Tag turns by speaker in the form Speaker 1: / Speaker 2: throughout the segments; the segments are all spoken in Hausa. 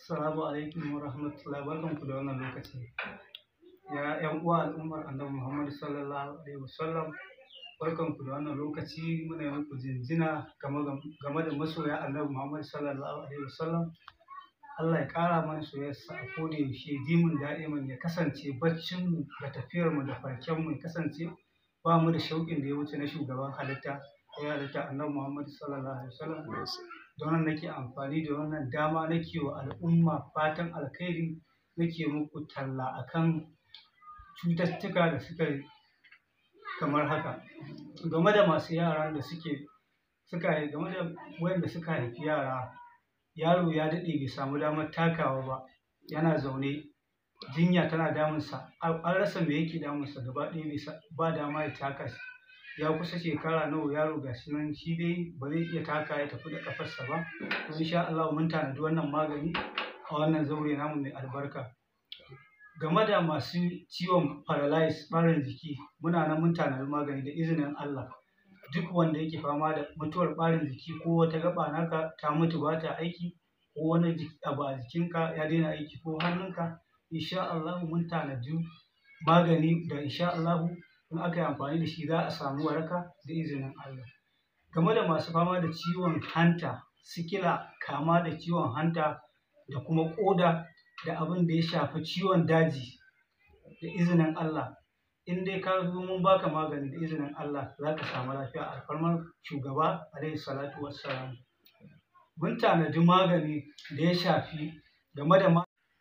Speaker 1: Assalamu alaikum wa rahmatullahi barkanku da wannan lokaci. Ya ƴan uwa al'ummar Annabi Muhammad sallallahu alaihi wasallam barkanku da wannan lokaci muna yi muku jinjina game da masoya Annabi Muhammad sallallahu alaihi wasallam. Allah ya ƙara mana soyayyarsa a koda yaushe dimin da'iman ya kasance baccinmu da tafiyarmu da farkenmu ya kasance ba mu da shauƙin da ya wuce na shugaban halitta ya halitta Annabi Muhammad sallallahu alaihi wasallam. don nan nake amfani da wannan dama nake wa al'umma fatan alkhairi nake muku talla akan cututtuka da suka kamar haka game da masu yara da suke suka game da wayanda suka haifi yara yaro ya daɗe bai samu damar takawa ba yana zaune jinya tana damunsa an rasa me yake damunsa gaba ɗaya ba dama ya taka shi ya kusa shekara nawa yaro ga shi nan shi dai ba zai iya taka ya tafi da kafarsa ba to insha Allah mun tanadi wannan magani a wannan zaure namu mai albarka game da masu ciwon paralyze ɓarin jiki muna nan mun tanadi magani da izinin Allah duk wanda yake fama da mutuwar ɓarin jiki ko wata gaba naka ta mutu ba ta aiki ko wani abu a jikinka ya daina aiki ko hannunka insha Allah mun tanadi magani da insha Allah in aka yi amfani da shi za a samu waraka da izinin Allah. Game da masu fama da ciwon hanta, sikila, kama da ciwon hanta da kuma ƙoda da abin da ya shafi ciwon daji da izinin Allah. In dai ka zo mun baka magani da izinin Allah za ka samu lafiya a alfarmar shugaba alaihi salatu wassalam. Mun tanadi magani da ya shafi game da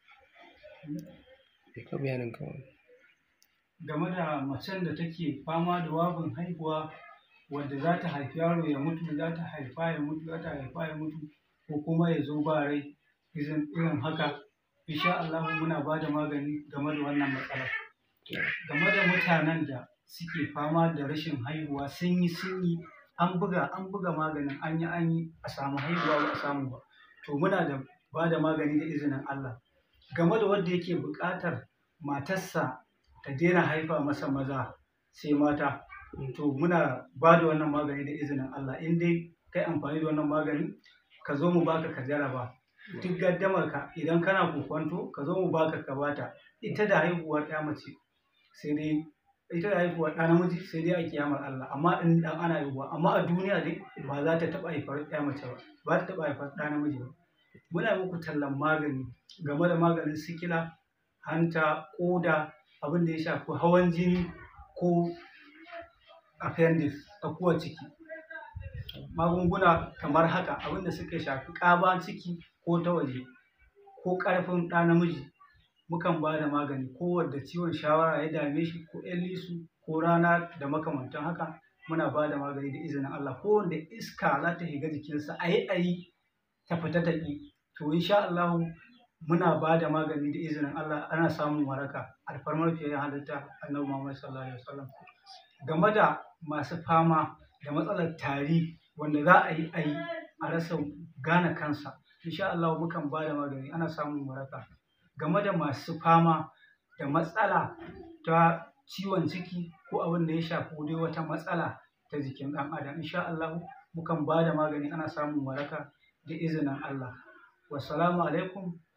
Speaker 1: game da macen da take fama da wabin haihuwa wadda za ta haifi yaro ya mutu za ta haifa ya mutu za ta haifa ya mutu ko kuma ya zo ba rai irin haka insha Allah muna ba da magani game da wannan matsala game da mutanen da suke fama da rashin haihuwa sun yi sun yi an buga an buga maganin an yi an yi a samu haihuwa ba a samu ba to muna da ba da magani da izinin Allah game da wanda yake buƙatar matarsa ta daina haifa masa maza sai mata to muna ba da wannan magani da izinin Allah in dai kai amfani da wannan magani ka zo mu baka ka jaraba duk gaddamar ka idan kana kokwanto ka zo mu baka ka bata ita da haihuwar ya mace sai dai ita da haihuwar ɗa namiji sai dai a kiyamar Allah amma in dan ana haihuwa amma a duniya dai ba za ta taɓa haifar ya mace ba ba ta taɓa haifar ɗa namiji ba muna muku tallan magani game da maganin sikila hanta ƙoda abin da ya shafi hawan jini ko appendix tsakuwar ciki magunguna kamar haka abin da suka shafi ƙaba ciki ko ta waje ko ƙarfin ɗa namiji mukan ba da magani ko wadda ciwon shawara ya dame shi ko ƴan lisu ko rana da makamantan haka muna ba da magani da izinin Allah ko wanda iska za ta shiga jikinsa a yi a yi ta fita ta ƙi to insha Allah muna ba da magani da izinin Allah ana samun waraka alfarmar fiye halitta annabi Muhammad sallallahu alaihi wasallam game da masu fama da matsalar tari wanda za a yi a yi a rasa gane kansa insha Allah mukan ba da magani ana samun waraka game da masu fama da matsala ta ciwon ciki ko abin da ya shafi dai wata matsala ta jikin ɗan adam insha Allah mukan ba da magani ana samun waraka da izinin Allah wassalamu alaikum